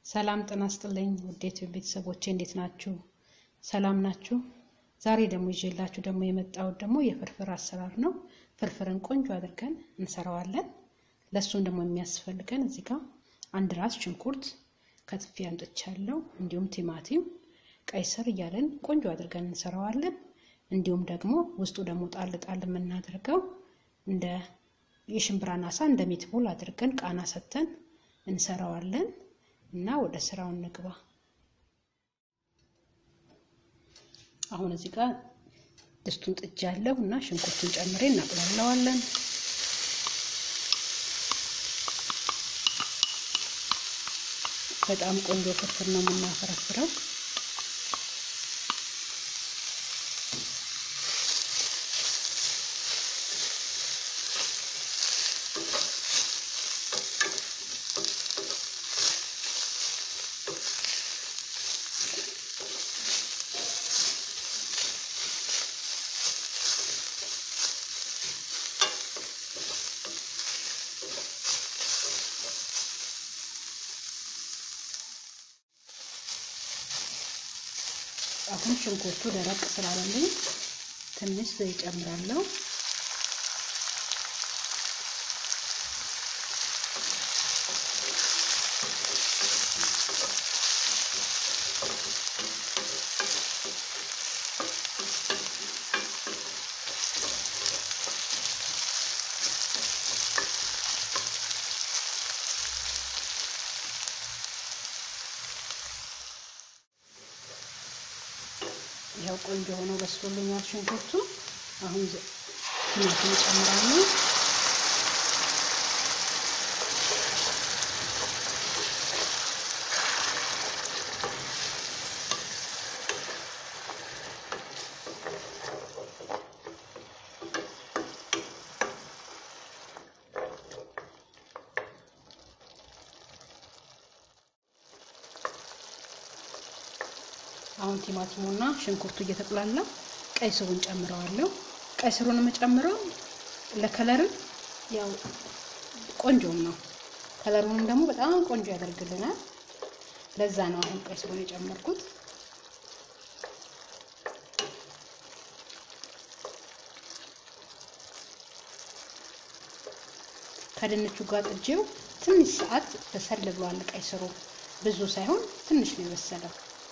ሰላም ጤና ይስጥልኝ ውዴት ቤተሰቦቼ እንዴት ናችሁ? ሰላም ናችሁ? ዛሬ ደግሞ ይዤላችሁ ደግሞ የመጣሁት ደግሞ የፍርፍር አሰራር ነው። ፍርፍርን ቆንጆ አድርገን እንሰራዋለን። ለእሱም ደግሞ የሚያስፈልገን እዚህ ጋር አንድ ራስ ሽንኩርት ከትፌ አምጥቻለሁ። እንዲሁም ቲማቲም፣ ቀይ ስር እያለን ቆንጆ አድርገን እንሰራዋለን። እንዲሁም ደግሞ ውስጡ ደግሞ ጣል ጣል የምናደርገው እንደ የሽምብራ ናሳ እንደ ሚትቦል አድርገን ቃና ሰተን እንሰራዋለን እና ወደ ስራው እንግባ። አሁን እዚህ ጋር ድስቱን ጥጃለሁ እና ሽንኩርቱን ጨምሬ እናቁላለዋለን። በጣም ቆንጆ ፍርፍር ነው የምናፈረፍረው። አሁን ሽንኩርቱ ደረቅ ስላለልኝ ትንሽ ዘይት ጨምራለሁ። ያው ቆንጆ ሆኖ በስሎልኛል ሽንኩርቱ። አሁን ቲማቲም እጨምራለሁ። አሁን ቲማቲሙና ሽንኩርቱ እየተቁላላ ቀይ ስሩን ጨምረዋለሁ። ቀይ ስሩን የምጨምረው ለከለርም ያው ቆንጆም ነው። ከለሩንም ደግሞ በጣም ቆንጆ ያደርግልናል። ለዛ ነው አሁን ቀይ ስሩን የጨመርኩት። ከድንቹ ጋር ጥጄው ትንሽ ሰዓት በሰል ብሏል። ቀይ ስሩ ብዙ ሳይሆን ትንሽ ነው የበሰለው።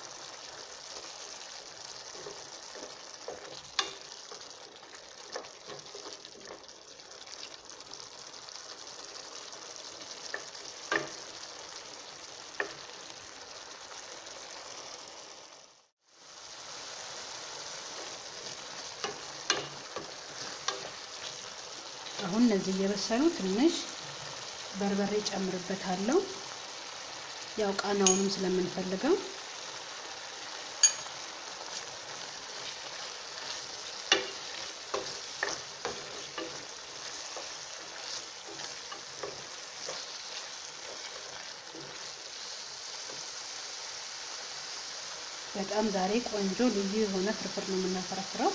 አሁን እነዚህ እየበሰሉ ትንሽ በርበሬ ጨምርበታለሁ። ያው ቃናውንም ስለምንፈልገው በጣም ዛሬ ቆንጆ ልዩ የሆነ ፍርፍር ነው የምናፈረፍረው።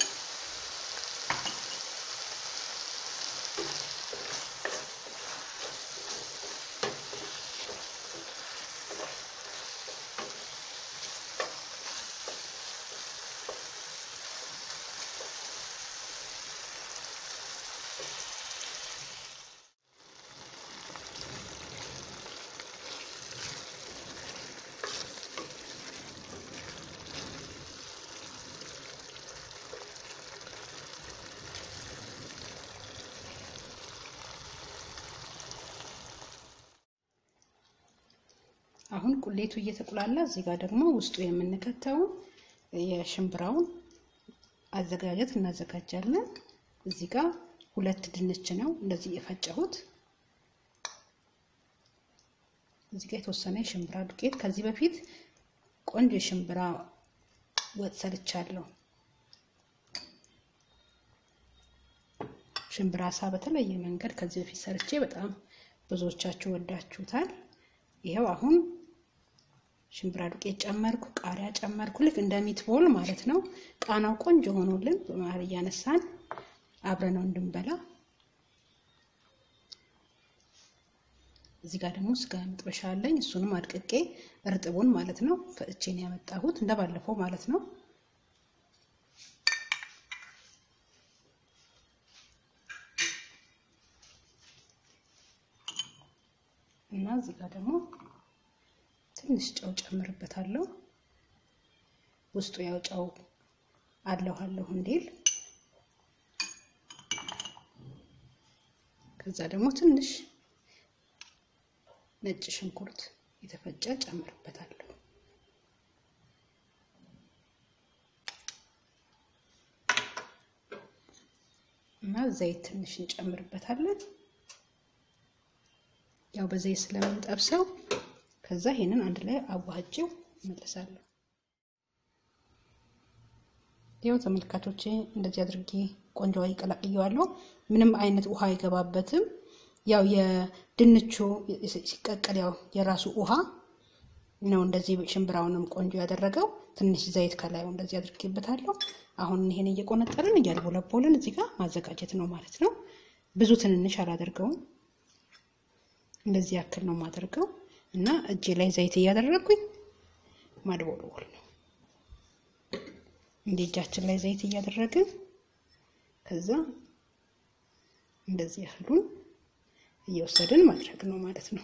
አሁን ቁሌቱ እየተቁላላ እዚህ ጋር ደግሞ ውስጡ የምንከተውን የሽምብራውን አዘጋጀት እናዘጋጃለን። እዚህ ጋር ሁለት ድንች ነው እንደዚህ የፈጨሁት። እዚህ ጋር የተወሰነ የሽምብራ ዱቄት ከዚህ በፊት ቆንጆ የሽምብራ ወጥ ሰርቻለሁ። ሽምብራ ሳ በተለየ መንገድ ከዚህ በፊት ሰርቼ በጣም ብዙዎቻችሁ ወዳችሁታል። ይኸው አሁን ሽምብራ ዱቄት ጨመርኩ፣ ቃሪያ ጨመርኩ። ልክ እንደ ሚትቦል ማለት ነው። ቃናው ቆንጆ ሆኖልን በመሀል እያነሳን አብረነው እንድንበላ እዚህ ጋር ደግሞ ስጋ መጥበሻ አለኝ። እሱንም አድቅቄ እርጥቡን ማለት ነው ፈጭቼን ያመጣሁት እንደባለፈው ማለት ነው። እና እዚህ ጋር ደግሞ ትንሽ ጨው ጨምርበታለሁ። ውስጡ ያው ጨው አለሁ አለሁ እንዲል ከዛ ደግሞ ትንሽ ነጭ ሽንኩርት የተፈጨ ጨምርበታለሁ። እና ዘይት ትንሽ እንጨምርበታለን። ያው በዘይት ስለምንጠብሰው ከዛ ይሄንን አንድ ላይ አዋህጄው እመለሳለሁ። ያው ተመልካቾቼ እንደዚህ አድርጌ ቆንጆ ይቀላቅየዋለሁ። ምንም አይነት ውሃ አይገባበትም። ያው የድንቹ ሲቀቀል ያው የራሱ ውሃ ነው እንደዚህ ሽምብራውንም ቆንጆ ያደረገው። ትንሽ ዘይት ከላዩ እንደዚህ አድርጌበታለሁ። አሁን ይሄን እየቆነጠርን እያልቦለቦልን እዚህ ጋር ማዘጋጀት ነው ማለት ነው። ብዙ ትንንሽ አላደርገውም። እንደዚህ ያክል ነው የማደርገው እና እጄ ላይ ዘይት እያደረግኩኝ ማድቦልቦል ነው። እንደ እጃችን ላይ ዘይት እያደረግን ከዛ እንደዚህ ያህሉን እየወሰድን ማድረግ ነው ማለት ነው።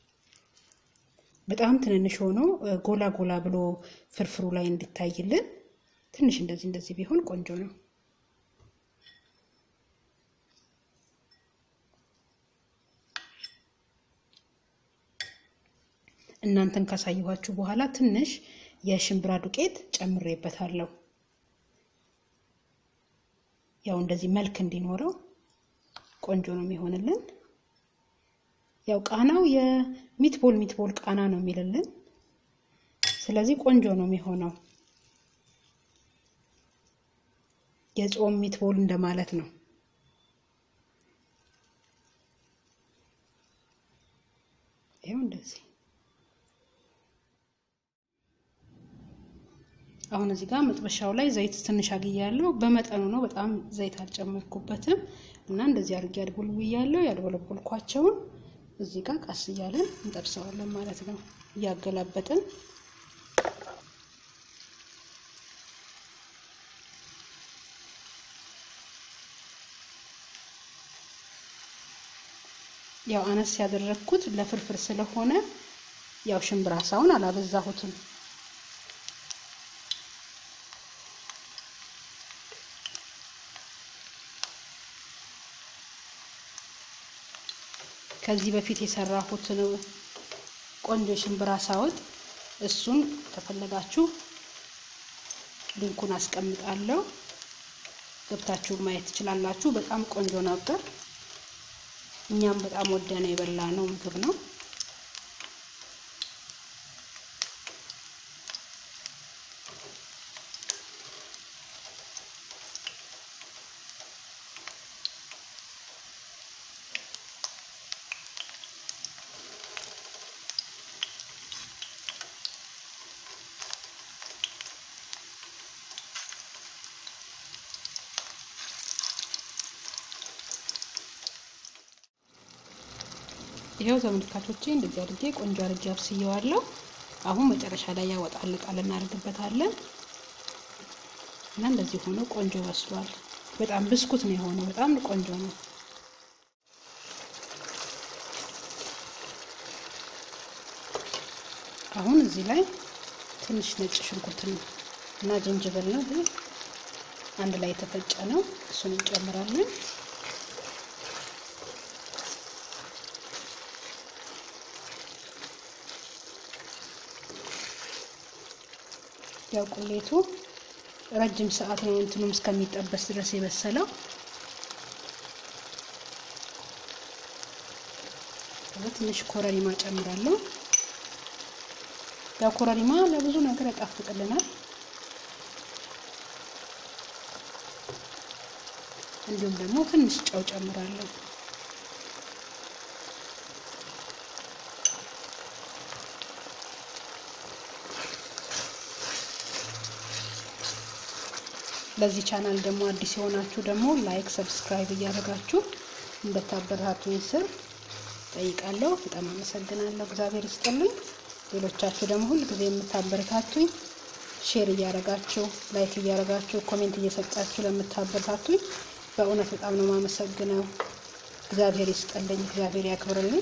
በጣም ትንንሽ ሆኖ ጎላ ጎላ ብሎ ፍርፍሩ ላይ እንዲታይልን ትንሽ እንደዚህ እንደዚህ ቢሆን ቆንጆ ነው። እናንተን ካሳየኋችሁ በኋላ ትንሽ የሽምብራ ዱቄት ጨምሬበታለሁ። ያው እንደዚህ መልክ እንዲኖረው ቆንጆ ነው የሚሆንልን። ያው ቃናው የሚትቦል ሚትቦል ቃና ነው የሚልልን። ስለዚህ ቆንጆ ነው የሚሆነው። የጾም ሚትቦል እንደማለት ነው። ይኸው እንደዚህ አሁን እዚህ ጋር መጥበሻው ላይ ዘይት ትንሽ አግያለሁ። በመጠኑ ነው፣ በጣም ዘይት አልጨመርኩበትም። እና እንደዚህ አድርጌ አድቦልብያለሁ። ያድቦለቦልኳቸውን እዚህ ጋር ቀስ እያለን እንጠብሰዋለን ማለት ነው፣ እያገላበጥን ያው አነስ ያደረግኩት ለፍርፍር ስለሆነ ያው ሽምብራ ሳውን አላበዛሁትም። ከዚህ በፊት የሰራሁትን ቆንጆ ሽምብራ ሳወጥ እሱን ከፈለጋችሁ ሊንኩን አስቀምጣለሁ ገብታችሁ ማየት ትችላላችሁ። በጣም ቆንጆ ነበር። እኛም በጣም ወደነው የበላ ነው ምግብ ነው። ይኸው ተመልካቾቼ እንደዚህ አድርጌ ቆንጆ አድርጌ አብስየዋለሁ። አሁን መጨረሻ ላይ ያወጣል ቃል እናደርግበታለን እና እንደዚህ ሆኖ ቆንጆ በስሏል። በጣም ብስኩት ነው የሆነው። በጣም ቆንጆ ነው። አሁን እዚህ ላይ ትንሽ ነጭ ሽንኩርት እና ዝንጅብል ነው ይሄ አንድ ላይ የተፈጨ ነው። እሱን እንጨምራለን። ያው ቁሌቱ ረጅም ሰዓት ነው እንትኑም እስከሚጠበስ ድረስ የበሰለው። ትንሽ ኮረሪማ ጨምራለሁ። ያው ኮረሪማ ለብዙ ነገር ያጣፍጥልናል። እንዲሁም ደግሞ ትንሽ ጨው ጨምራለሁ። ለዚህ ቻናል ደግሞ አዲስ የሆናችሁ ደግሞ ላይክ፣ ሰብስክራይብ እያደረጋችሁ እንደታበረታቱኝ ስር ጠይቃለሁ። በጣም አመሰግናለሁ። እግዚአብሔር ይስጥልኝ። ሌሎቻችሁ ደግሞ ሁል ጊዜ የምታበረታቱኝ ሼር እያደረጋችሁ ላይክ እያደረጋችሁ ኮሜንት እየሰጣችሁ ለምታበረታቱኝ በእውነት በጣም ነው የማመሰግነው። እግዚአብሔር ይስጥልኝ። እግዚአብሔር ያክብርልኝ።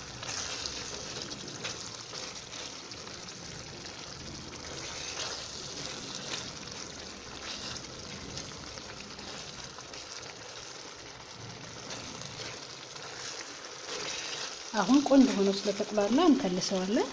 አሁን ቆንጆ ሆኖ ስለተቁላላ እንከልሰዋለን።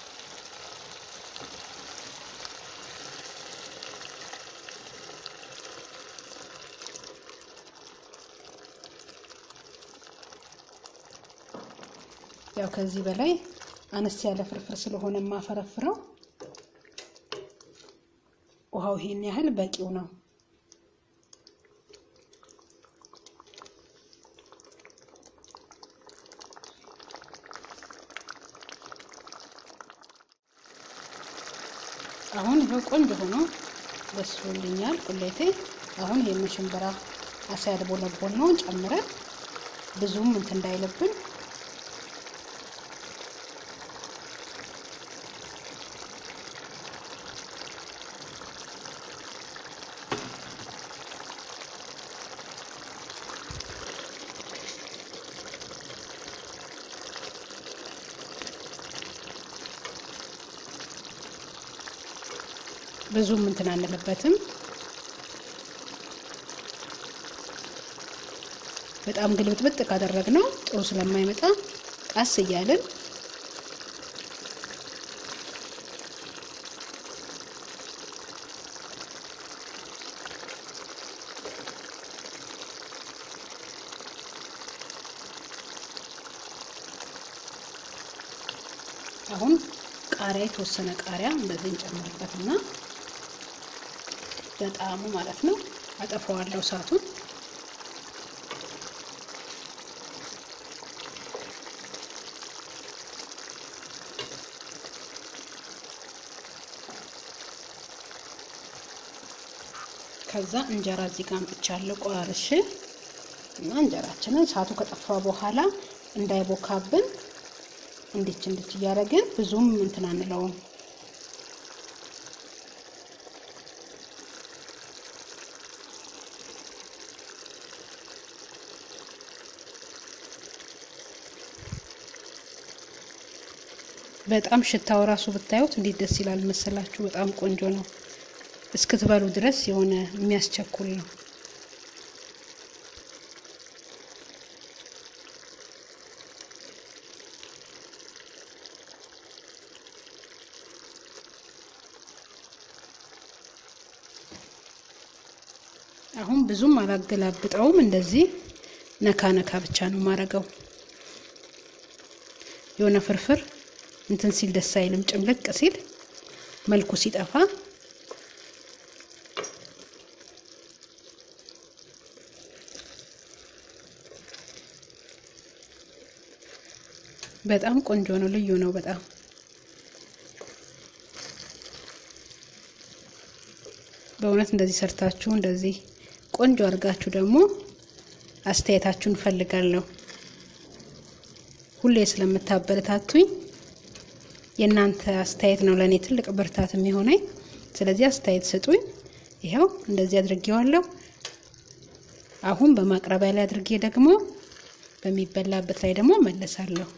ያው ከዚህ በላይ አነስ ያለ ፍርፍር ስለሆነ የማፈረፍረው ውሃው ይሄን ያህል በቂው ነው። አሁን ይኸው ቆንጆ ሆኖ በስሎልኛል ቁሌቴ። አሁን ይሄን ሽንብራ አሳ ያልቦለቦል ነው ጨምረን ብዙም እንትን እንዳይልብን ብዙም እንትን አንልበትም። በጣም ግልብጥብጥ ካደረግነው ጥሩ ስለማይመጣ ቀስ እያልን አሁን ቃሪያ የተወሰነ ቃሪያ እንደዚህ እንጨምርበትና በጣሙ ማለት ነው አጠፋዋለሁ እሳቱን። ከዛ እንጀራ እዚህ ጋር አምጥቻለሁ ቆራርሼ እና እንጀራችንን እሳቱ ከጠፋ በኋላ እንዳይቦካብን እንዲች እንዲች እያደረግን ብዙም እንትን አንለውም። በጣም ሽታው ራሱ ብታዩት እንዴት ደስ ይላል መሰላችሁ! በጣም ቆንጆ ነው። እስክትበሉ ድረስ የሆነ የሚያስቸኩል ነው። አሁን ብዙም አላገላብጠውም። እንደዚህ ነካ ነካ ብቻ ነው ማረገው። የሆነ ፍርፍር እንትን ሲል ደስ አይልም። ጭምልቅ ሲል መልኩ ሲጠፋ በጣም ቆንጆ ነው። ልዩ ነው በጣም በእውነት እንደዚህ ሰርታችሁ እንደዚህ ቆንጆ አድርጋችሁ ደግሞ አስተያየታችሁን እፈልጋለሁ። ሁሌ ስለምታበረታቱኝ የእናንተ አስተያየት ነው ለእኔ ትልቅ ብርታት የሚሆነኝ። ስለዚህ አስተያየት ስጡኝ። ይኸው እንደዚህ አድርጌዋለሁ። አሁን በማቅረቢያ ላይ አድርጌ ደግሞ በሚበላበት ላይ ደግሞ መለሳለሁ።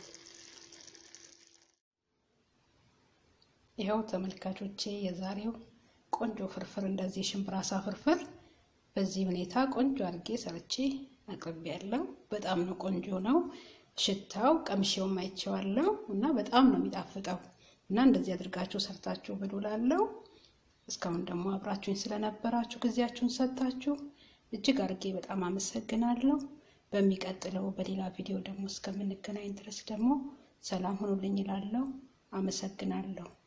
ይኸው ተመልካቾቼ የዛሬው ቆንጆ ፍርፍር እንደዚህ ሽምብራ አሳ ፍርፍር በዚህ ሁኔታ ቆንጆ አድርጌ ሰርቼ አቅርቤያለሁ። በጣም ነው ቆንጆ ነው። ሽታው ቀምሼውም አይቼዋለሁ እና በጣም ነው የሚጣፍጠው እና እንደዚህ አድርጋችሁ ሰርታችሁ ብሉላለሁ። እስካሁን ደግሞ አብራችሁኝ ስለነበራችሁ ጊዜያችሁን ሰጥታችሁ እጅግ አድርጌ በጣም አመሰግናለሁ። በሚቀጥለው በሌላ ቪዲዮ ደግሞ እስከምንገናኝ ድረስ ደግሞ ሰላም ሁኑልኝ እላለሁ። አመሰግናለሁ።